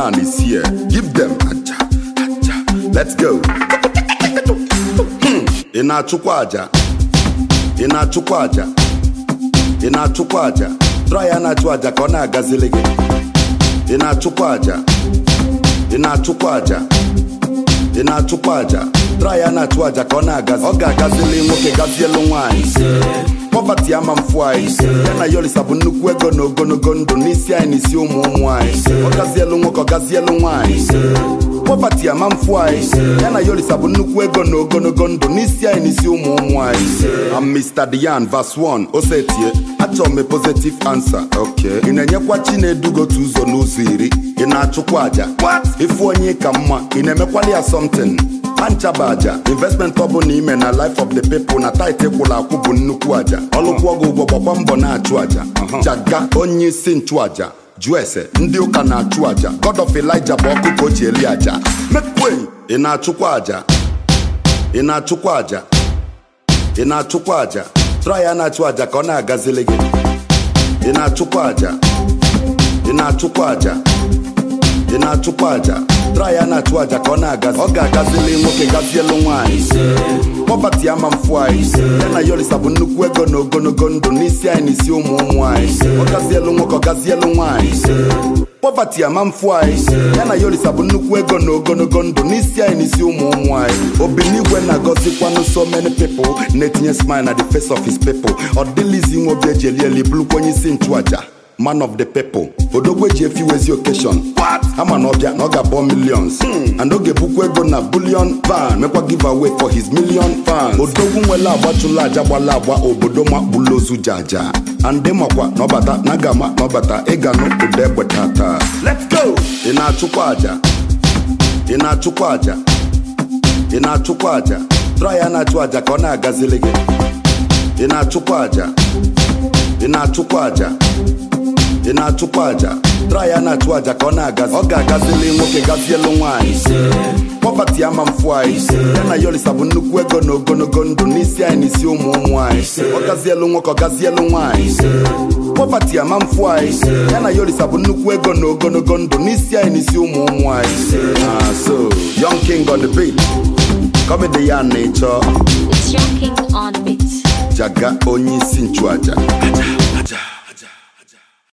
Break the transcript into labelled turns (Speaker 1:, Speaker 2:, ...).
Speaker 1: man is here. Give them aja, aja. Let's go. Hmm. Ị na-achụkwa aja? Ị na-achụkwa aja? Ị na-achụkwa aja? Try ya na-achụ aja ka ọ na-agazili gị. Ị na-achụkwa aja? Ị na-achụkwa aja? Ị na-achụkwa aja? Try ya na-achụ aja ka ọ na-agazi. Ọ ga-agazili nwoke gazielu nwaanyị. Poverty ama mfu anyị ya na yolisa bụ nnukwu ego na ogologo ndụ n'isi anyị na isi ụmụ ụmụ anyị ọ gazielu nwoke ọ gazielu nwaanyị Poverty ama mfu anyị ya na yolisa bụ nnukwu ego na ogologo ndụ n'isi anyị na isi ụmụ ụmụ anyị I'm Mr. Dian verse 1 osetie achọrọ m a positive answer okay ị na-enyekwa Chinedu otu ụzọ n'ụzọ iri ị na-achụkwa aja ịfụ onye ka mma ị na-emekwali ya something anchaba aja investment ọ bụla ime na life of the people na tit kwụrụ akwụ bụ nnukwu aja ọlụkwụ ọgụ ụgwọ gbakwa mbọ na-achụ aja jaga onye isi nchụaja jụọ ese ndị ụka na-achụ aja god of elijah bụ ọkụ ka o ji eli aja mekwe ị na-achụkwa aja ị na-achụkwa aja ị na-achụkwa aja try ya na-achụ aja ka ọ na-agazili gị ị na-achụkwa aja ị na-achụkwa aja ị na-achụkwa aja try ya na-achụ aja ka ọ na-agazi ọ ga-agazili nwoke gazielu nwaanyị pọpati ama mfu anyị ya na yolisa bụ nnukwu ego na ogologo ndụ n'isi anyị na isi ụmụ ụmụ anyị ọ gazielu nwoke ọ gazielu nwaanyị pọpati ama mfu anyị ya na yolisa bụ nnukwu ego na ogologo ndụ n'isi anyị na isi ụmụ ụmụ anyị obinigwe na-agọzikwanụ so many people na-etinye smile na the face of his people ọ dịlizi nwe obi eji eli eli bụrụkwa onye isi nchụaja man of the people odogwu eji efiwezi occasion ama na ọbịa na ọ ga-abọ millions and ọ ga-ebukwa ego na billion van mekwa giveaway for his million fans odogwu nwere agbachụla aja gbala agba obodo makpụlụ ozu jaja and makwa na ọbata na gama na ọbata ịganụ ụda egbe tata let's go ị na-achụkwa aja ị na-achụkwa aja ị na-achụkwa aja try ya na-achụ aja ka ọ na-agazili gị ị na-achụkwa aja ị na-achụkwa aja ị na-achụkwa aja try ya na-achụ aja ka ọ na-agazi ọ ga-agazili nwoke gazielu nwaanyị pọpati ama mfu anyị ya na yolisa bụ nnukwu ego na ogologo ndụ n'isi anyị na isi ụmụ ụmụ anyị ọ gazielu nwoke ọ gazielu nwaanyị pọpati ama mfu anyị ya na yolisa bụ nnukwu ego na ogologo ndụ n'isi anyị na isi ụmụ ụmụ anyị Ah, so young king on the beat comedy ya na ịchọ
Speaker 2: It's your king on beat.
Speaker 1: jaga onye isi nchụaja